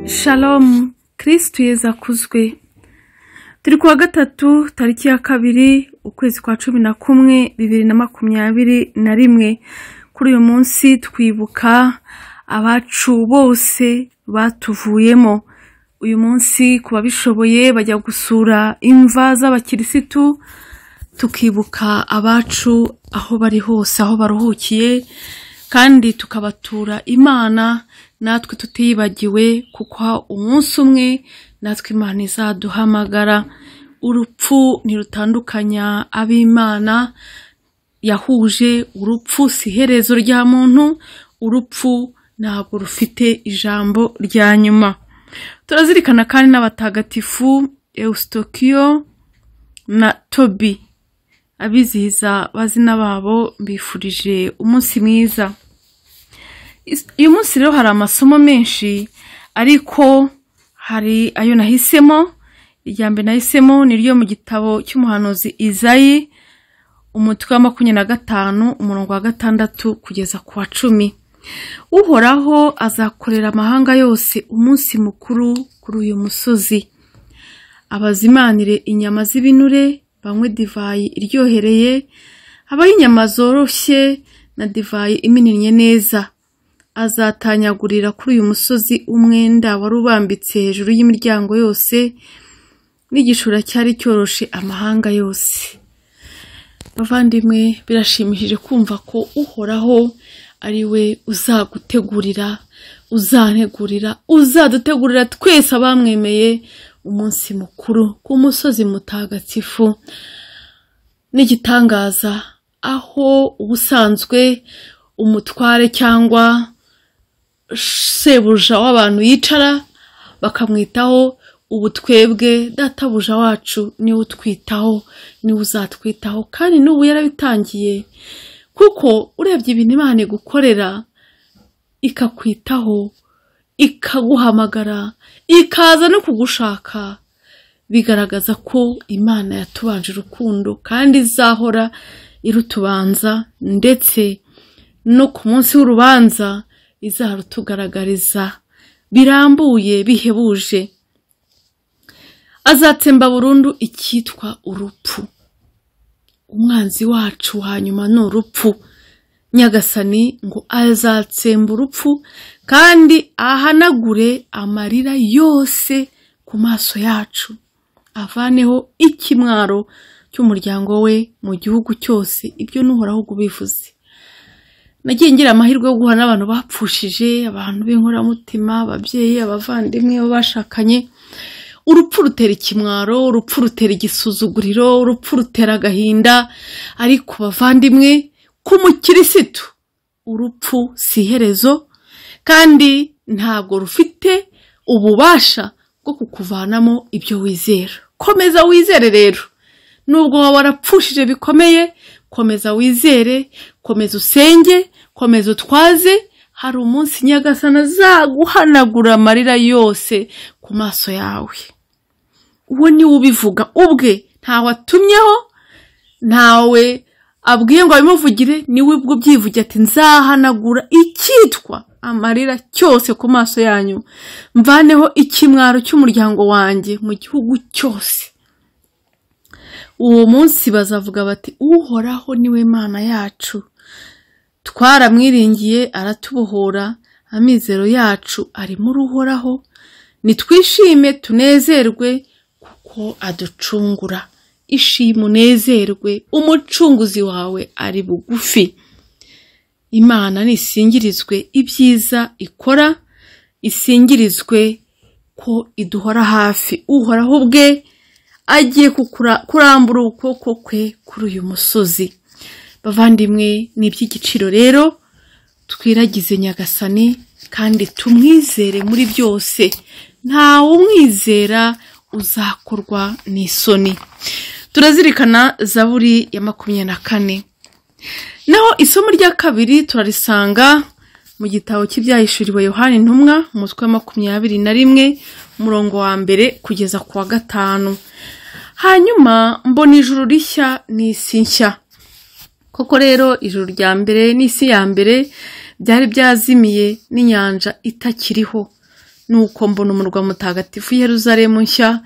Shalom Kristu Yezu akuzwe turi kuwa gatatu tariki ya kabiri ukwezi kwa cumi na kumwe bibiri na makumyabiri na rimwe kuri uyu munsi twibuka abacu bose batuvuyemo uyu munsi ku babishoboye bajya gusura imva z'abakirisitu tukibuka abacu aho bari hose aho baruhukiye kandi tukabatura imana natwe tutiyibagiwe kuko umunsi umwe natwe imana izaduhamagara urupfu ntirutandukanya ab'imana yahuje urupfu si iherezo rya muntu urupfu ntabwo rufite ijambo rya nyuma turazirikana kandi n'abatagatifu Eustokiyo na tobi abizihiza abazina babo mbifurije umunsi mwiza uyu munsi rero hari amasomo menshi ariko hari ayo nahisemo irya mbere nahisemo ni ryo mu gitabo cy'umuhanuzi izayi umutwe wa makumyabiri na gatanu umurongo wa gatandatu kugeza ku wa cumi uhoraho azakorera amahanga yose umunsi mukuru kuri uyu musozi abazimanire inyama z'ibinure banywe divayi iryohereye habaho inyama zoroshye na divayi imininnye neza azatanyagurira kuri uyu musozi umwenda wari ubambitse hejuru y'imiryango yose n'igishura cyari cyoroshe amahanga yose bavandimwe birashimishije kumva ko uhoraho ari we uzagutegurira uzantegurira uzadutegurira twese abamwemeye umunsi mukuru ku musozi mutagatifu n'igitangaza aho ubusanzwe umutware cyangwa sebuja w'abantu yicara bakamwitaho ubu twebwe databuja wacu niwe utwitaho niwe uzatwitaho kandi n'ubu yarabitangiye kuko urebye ibintu imana igukorera ikakwitaho ikaguhamagara ikaza no kugushaka bigaragaza ko imana yatubanje urukundo kandi izahora irutubanza ndetse no ku munsi w'urubanza izarutugaragariza birambuye bihebuje azatsemba burundu icyitwa urupfu umwanzi wacu hanyuma ni urupfu nyagasani ngo azatsemba urupfu kandi ahanagure amarira yose ku maso yacu avaneho ikimwaro cy'umuryango we mu gihugu cyose ibyo n'uhoraho ubivuze nagiye ngira amahirwe yo guhura n'abantu bapfushije abantu b'inkoramutima ababyeyi abavandimwe bo bashakanye urupfu rutera ikimwaro urupfu rutera igisuzuguriro urupfu rutera agahinda ariko bavandimwe k'umukirisitu urupfu si iherezo kandi ntabwo rufite ububasha bwo kukuvanamo ibyo wizera komeza wizere rero nubwo waba warapfushije bikomeye komeza wizere komeza usenge komeza utwaze hari umunsi nyagasana azaguhanagura amarira yose ku maso yawe uwo niwe ubivuga ubwe ntawe atumyeho ntawe abwiye ngo abimuvugire niwe ubwo ubyivuge ati nzahanagura icyitwa amarira cyose ku maso yanyu mvaneho ikimwaro cy'umuryango wanjye mu gihugu cyose uwo munsi bazavuga bati uhoraho niwe mana yacu twaramwiringiye aratubohora amizero yacu ari muri uhoraho nitwishime tunezerwe kuko aducungura ishima unezerwe umucunguzi wawe ari bugufi imana nisingirizwe ibyiza ikora isingirizwe ko iduhora hafi uhoraho ubwe agiye kurambura ukuboko kwe kuri uyu musozi bavandimwe ni iby'igiciro rero twiragize nyagasani kandi tumwizere muri byose ntawe umwizera uzakorwa n'isoni turazirikana zaburi ya makumyabiri na kane naho isomo rya kabiri turarisanga mu gitabo cy'ibyahishuriwe yohani intumwa umutwe wa makumyabiri na rimwe umurongo wa mbere kugeza ku wa gatanu hanyuma mbona ijuru rishya n'isi nshya koko rero ijuru rya mbere n'isi ya mbere byari byazimiye n'inyanja itakiriho nuko mbona umurwa mutagatifu Yeruzalemu nshya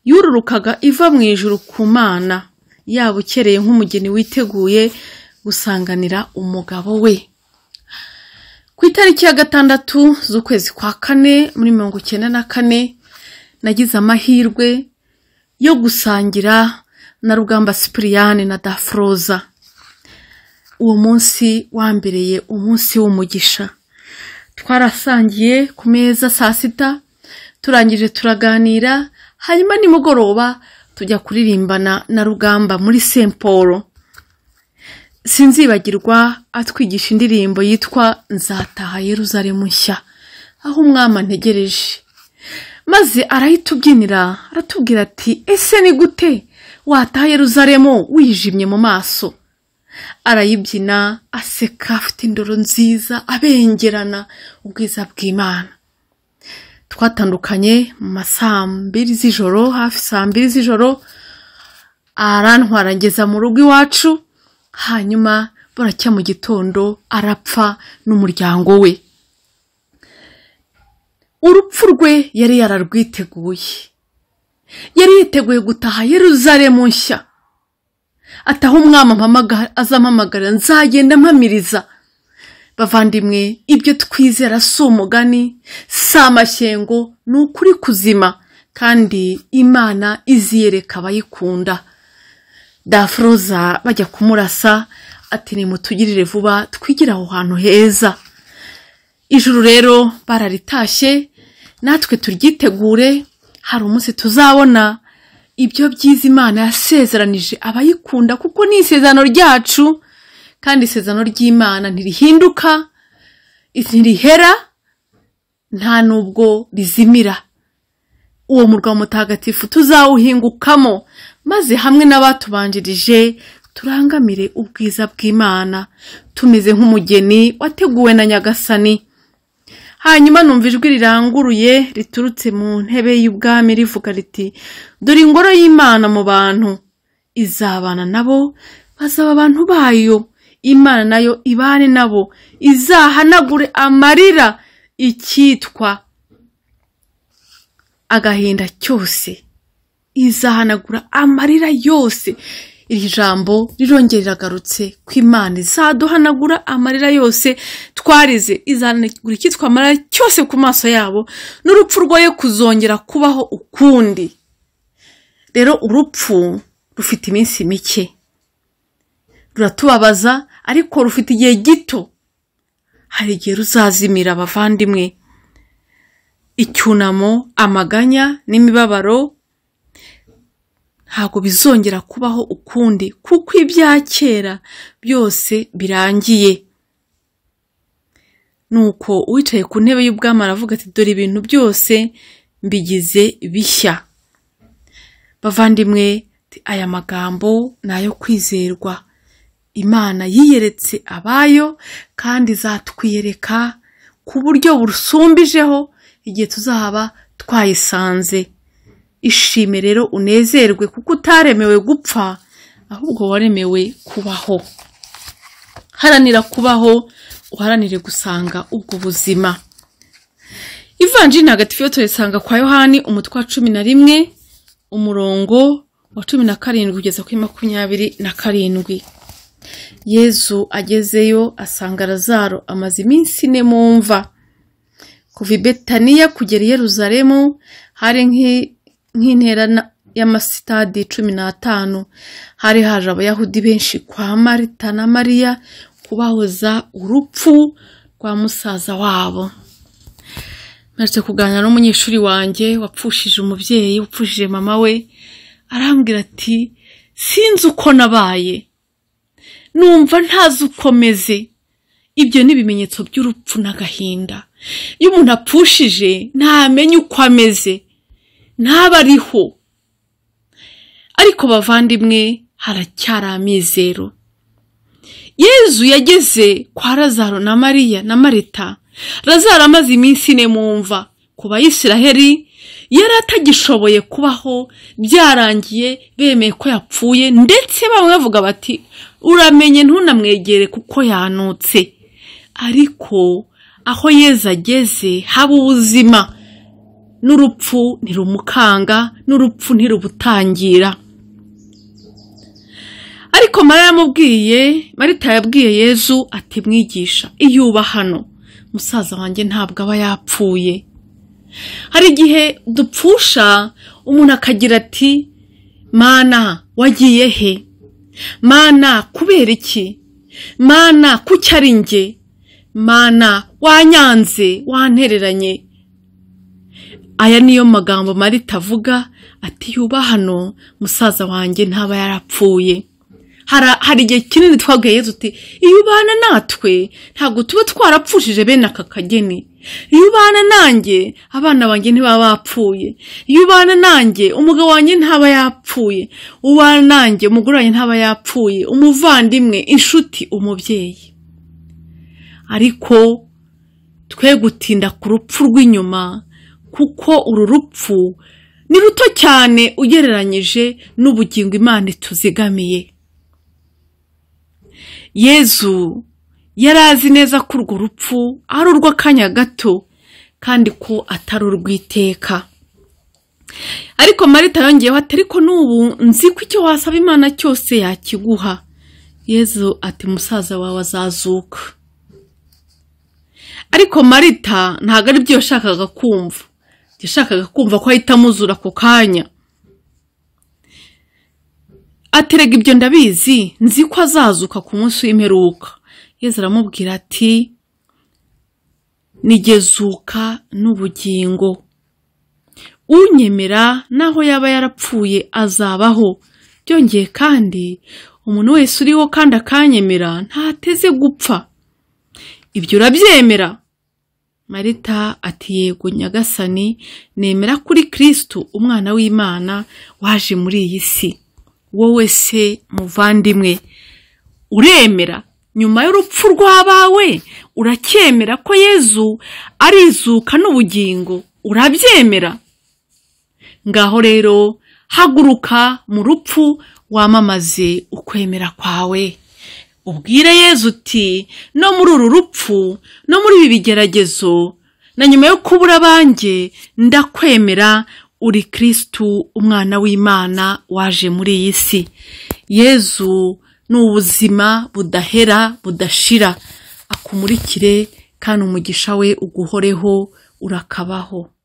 yururukaga iva mu ijuru ku mana yaba ukereye nk'umugeni witeguye gusanganira umugabo we ku itariki ya gatandatu z'ukwezi kwa kane muri mirongo icyenda na kane nagize amahirwe yo gusangira na rugamba sipiriyane na dafroza uwo munsi wambereye umunsi w'umugisha twarasangiye ku meza saa sita turangije turaganira hanyuma nimugoroba tujya kuririmbana na rugamba muri St Paul sinzibagirwa atwigisha indirimbo yitwa nzataha Yeruzalemu nshya aho umwami antegereje maze arayitubyinira aratubwira ati ese ni gute wataha Yeruzalemu wijimye mu maso arayibyina aseka afite indoro nziza abengerana ubwiza bw'imana twatandukanye mu ma saa mbiri z'ijoro hafi saa mbiri z'ijoro arantwara ngeza mu rugo iwacu hanyuma buracya mu gitondo arapfa n'umuryango we urupfu rwe yari yararwiteguye yari yiteguye gutaha Yeruzalemu nshya ataha umwami ampamaga- azampamagara nzagenda mpamiriza bavandimwe ibyo twizera si umugani si amashyengo ni ukuri kuzima kandi imana iziyereka abayikunda dafuroza bajya kumurasa ati nimutugirire vuba twigire aho hantu heza ijuru rero bararitashe natwe turyitegure hari umunsi tuzabona ibyo byiza imana yasezeranije abayikunda kuko ni isezerano ryacu kandi isezerano ry'imana ntirihinduka ntirihera nta n'ubwo rizimira uwo murwa mutagatifu tuzawuhingukamo maze hamwe n'abatubanjirije turangamire ubwiza bw'imana tumeze nk'umugeni wateguwe na nyagasani hanyuma numva ijwi riranguruye riturutse mu ntebe y'ubwami rivuga riti dore ingoro y'imana mu bantu izabana nabo bazaba abantu bayo imana nayo ibane nabo izahanagure amarira icyitwa agahinda cyose izahanagura amarira yose iri jambo rirongera riragarutse ko imana izaduhanagura amarira yose twarize izahanagura icyitwa amarira cyose ku maso yabo n'urupfu rwoye kuzongera kubaho ukundi rero urupfu rufite iminsi mike ruratubabaza ariko rufite igihe gito hari igihe ruzazimira abavandimwe icyunamo amaganya n'imibabaro ntabwo bizongera kubaho ukundi kuko ibya kera byose birangiye nuko uwicaye ku ntebe y'ubwami aravuga ati dore ibintu byose mbigize bishya bavandimwe aya magambo ni ayo kwizerwa imana yiyeretse abayo kandi izatwiyereka ku buryo busumbijeho igihe tuzaba twayisanze ishime rero unezerwe kuko utaremewe gupfa ahubwo waremewe kubaho haranira kubaho uharanire gusanga ubwo buzima ivanjiri ntagatifu yo tuyisanga kwa yohani umutwe wa cumi na rimwe umurongo wa cumi na karindwi kugeza kuri makumyabiri na karindwi yezu agezeyo asanga razaro amaze iminsi ine mu mva kuva i betaniya kugera i yeruzalemu hari nk'i- nk'intera na- y'amasitadi cumi n'atanu hari haje abayahudi benshi kwa marita na mariya kubahoza urupfu rwa musaza wabo maze kuganira n'umunyeshuri wanjye wapfushije umubyeyi wapfushije mama we arambwira ati sinzi uko nabaye numva ntazi uko meze ibyo ni ibimenyetso by'urupfu n'agahinda iyo umuntu apfushije ntamenye uko ameze ntabe ariho ariko bavandimwe haracyari amizero yezu yageze kwa razaro na mariya na marita razaro amaze iminsi ine mu mva ku bayisiraheri yari atagishoboye kubaho byarangiye bemeye ko yapfuye ndetse bamwe bavuga bati uramenye ntunamwegere kuko yanutse ariko aho yezu ageze haba ubuzima n'urupfu ntirumukanga n'urupfu ntirubutangira ariko mariya yamubwiye marita yabwiye yezu ati mwigisha iyo uba hano musaza wanjye ntabwo aba yapfuye hari igihe dupfusha umuntu akagira ati mana wagiye he mana kubera iki mana kuki ari njye mana wanyanze wantereranye aya niyo magambo marita avuga ati yuba hano musaza wanjye ntaba yarapfuye hari igihe kinini twabwiye yezu uti iyo ubana natwe ntabwo tuba twarapfushije bene aka kageni iyo ubana nanjye abana banjye ntibaba bapfuye iyo ubana nanjye umugabo wanjye ntaba yapfuye ubana nanjye umugore wanjye ntaba yapfuye umuvandimwe inshuti umubyeyi ariko twe gutinda ku rupfu rw'inyuma kuko uru rupfu ni ruto cyane ugereranyije n'ubugingo imana ituzigamiye yezu yari azi neza ko urwo rupfu ari urw'akanya gato kandi ko atari urw'iteka ariko marita yongeyeho ati ariko n'ubu nzi ko icyo wasaba imana cyose yakiguha yezu ati musaza wawe azazuka ariko marita ntabwo ari byo yashakaga kumva yashakaga kumva ko ahita amuzura ako kanya aterega ibyo ndabizi nzi ko azazuka ku munsi w'imperuka yezu aramubwira ati nigezuka n'ubugingo unyemera naho yaba yarapfuye azabaho byongeye kandi umuntu wese uriho kandi akanyemera ntateze gupfa ibyo urabyemera marita ati yego nyagasani nemera kuri kirisitu umwana w'imana waje muri iyi si wowe se muvandimwe uremera nyuma y'urupfu rw'abawe uracyemera ko yezu arizuka n'ubugingo urabyemera ngaho rero haguruka mu rupfu wamamaze ukwemera kwawe ubwire yezu uti no muri uru rupfu no muri ibi bigeragezo na nyuma yo kubura abanjye ndakwemera uri kirisitu umwana w'imana waje muri iyi si yezu ni ubuzima budahera budashira akumurikire kandi umugisha we uguhoreho urakabaho